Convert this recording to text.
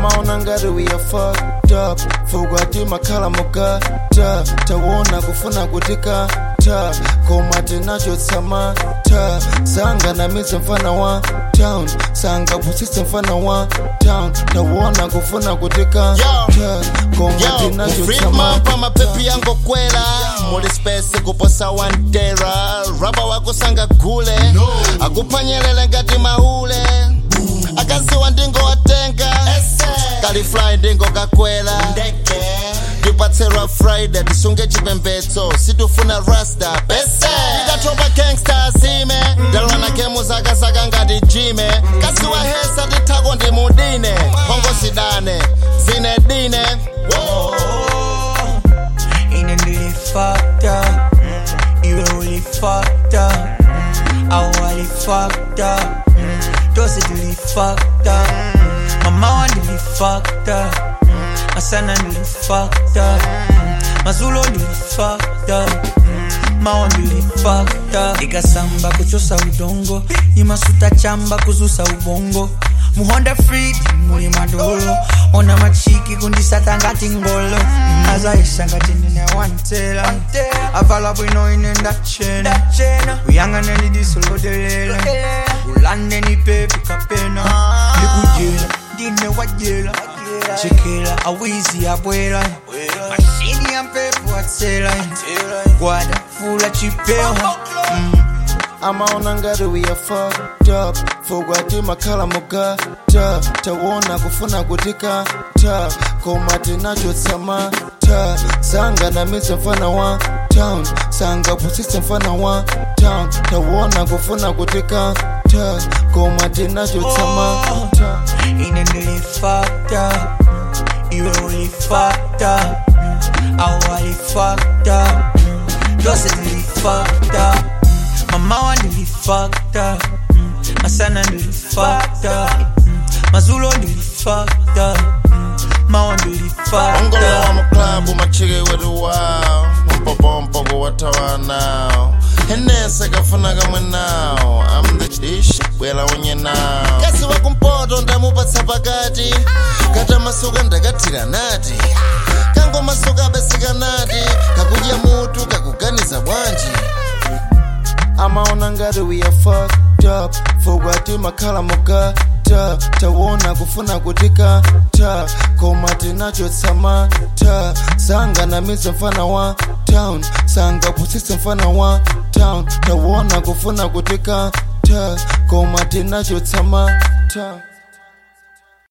amaona ngati we are fucked up fukwa timakhala mugata tawona kufuna kutika ta koma tinachotsama ta sanganamize mfana wa town sangapusise mfana wa town tawona kufuna kutika ta koma Yo, tinachotsama pa mapepi yango kwela muli space kuposa wantera raba wako sanga gule akupanyelele ngati mahule akaziwa ndingo watenga kalifly ndingo kakwela tipatserwa friday tisunge chipembedzo situfuna rasta pese tikatopa gangsta azime ndalwa na kemu zakazaka ngati jime kasiwa hesa tithako ndi mudine hongo zidane zine dine Ain't it really fucked up? You really fucked up. I really fucked up. Those are really fucked up. My mom really fucked up. My son really fucked up. My Zulu really fucked up. mawa mbili fakta ikasamba kuchosa udongo imasuta chamba kuzusa ubongo muhonda free muli madolo ona machiki kundisata ngati ngolo azaisa ngati ndine wantela avala bwino ine ndachena uyang'aneni disolodelela ulandeni pepi kapena ndikujela ndine wajela chekela awizi abwela mashini ya mpepo atsela gwada fula chipewa amaona ngati we are fucked up fukwa timakhala mugata tawona kufuna kutika ta koma tinachotsama ta sanganamize mfana wa town sangapusise mfana wa town tawona kufuna kutika ta koma tinachotsama ta Ain't it really fucked up? You really fucked up. I really fucked up. Those are really fucked up. My mama really fucked up. My son really fucked up. My Zulu really fucked up. My one really fucked ongolo wa up. muklabu machike wetu wawo mpopompo watawa nawo henese kafuna kamwe nawo am the dish bwela unye nawo kasi wakumpoto ndamupatsa pakati kata masuka ndakathira nati kango masuka abeseka nati kakudya mutu kakuganiza bwanji amaona ngati we are fucked up fukwa timakhala mugata tawona kufuna kutika ta koma tinachotsama ta sanganamize mfana wa town sangapusise mfana wa town tawona kufuna kutika ta koma tinachotsama ta